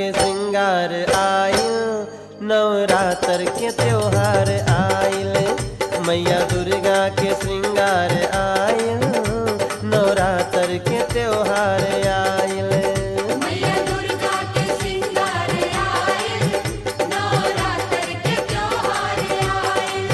के श्रृंगार आयल नवरात्र के त्योहार आयल मैया दुर्गा के श्रृंगार आयल नवरात्र के त्योहार आयल मैया दुर्गा के श्रृंगार आए नवरात्र के त्योहार आए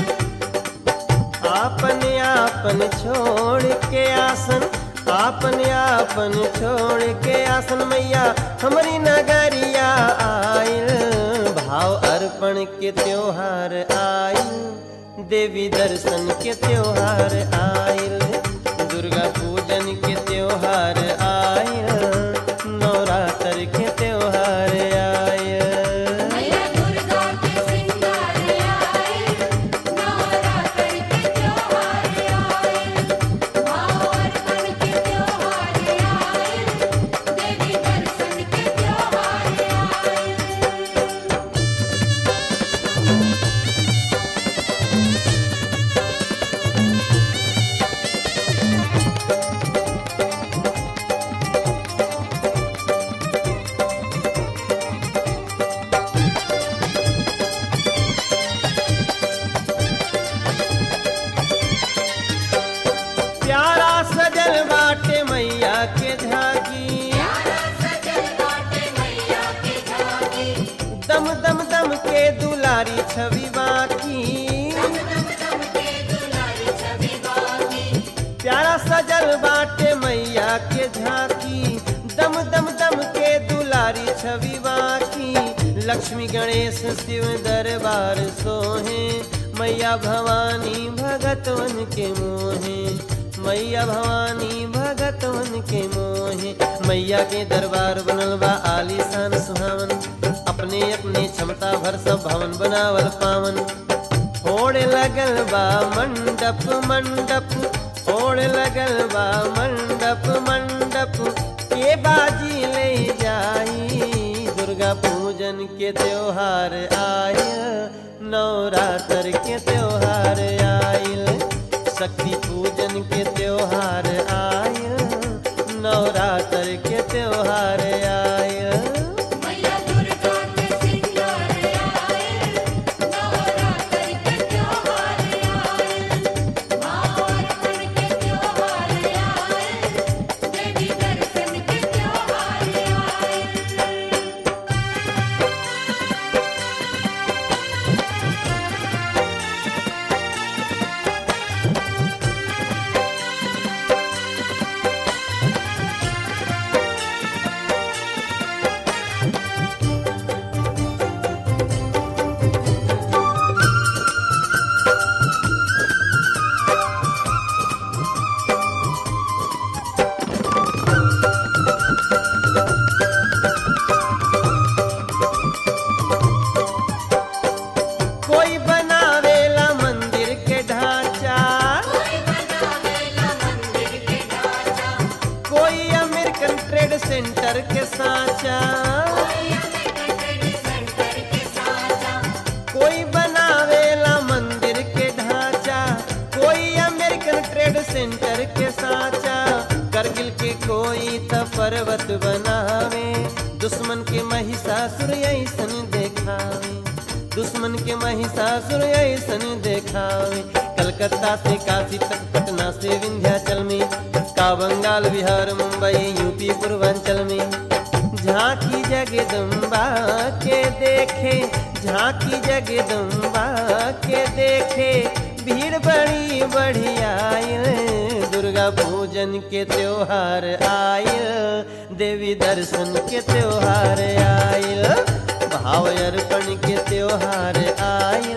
आपन आपन छोड़ के आसन आपन आपन छोड़ के आसन मैया हमारी नगरिया आयल भाव अर्पण के त्योहार आयल देवी दर्शन के त्योहार आयल दुर्गा पूजन के त्योहार आयल नवरात्र के त्योहार आयल मैया दुर्गा के श्रृंगार आए नवरात्र के त्योहार आए भाव अर्पण के त्योहार आए देवी दर्शन के त्योहार आए प्यारा सजल बाटे मैया के झांकी प्यारा सजल बाटे मैया के झांकी दम दम दम के दुलारी छवि बाकी दम दम के दुलारी छवि बाकी प्यारा सजल बाटे मैया के झांकी दम दम दम के दुलारी छवि बाकी लक्ष्मी गणेश शिव दरबार सोहे मैया भवानी भगतवन के मोहे मैया भवानी भगतवन के मोहे मैया के दरबार बनल बा आलीशान सुहावन अपने अपने क्षमता भर सब भवन बनावल पावन ओढ़ लगल बा मंडप मंडप ओढ़ लगल बा मंडप मंडप के बाजी ले जाई दुर्गा पूजन के त्योहार आयल नवरात्र के त्योहार आयल शक्ति पूजन के त्योहार आयल नवरात्र के त्योहार आयल मैया दुर्गा के श्रृंगार आए नवरात्र के त्योहार आए भाव अर्पण के त्योहार आए देवी दर्शन के त्योहार आए कोई बनावेला मंदिर के ढांचा कोई बनावेला मंदिर के ढांचा कोई अमेरिकन ट्रेड सेंटर के साचा कोई अमेरिकन ट्रेड सेंटर के साचा कोई बनावेला मंदिर के ढांचा कोई अमेरिकन ट्रेड सेंटर के साचा करगिल के कोई त पर्वत बनावे दुश्मन के महिषासुर ऐसन देखावे दुश्मन के महिषासुर ऐसन देखावे कलकत्ता से काशी तक पटना से विंध्याचल में का बंगाल बिहार मुंबई यूपी पूर्वांचल में झांकी जगदम्बा के देखे झांकी जगदम्बा के देखे भीड़ बड़ी बढ़िया दुर्गा पूजन के त्योहार आयल देवी दर्शन के त्योहार आयल भाव अर्पण के त्योहार आयल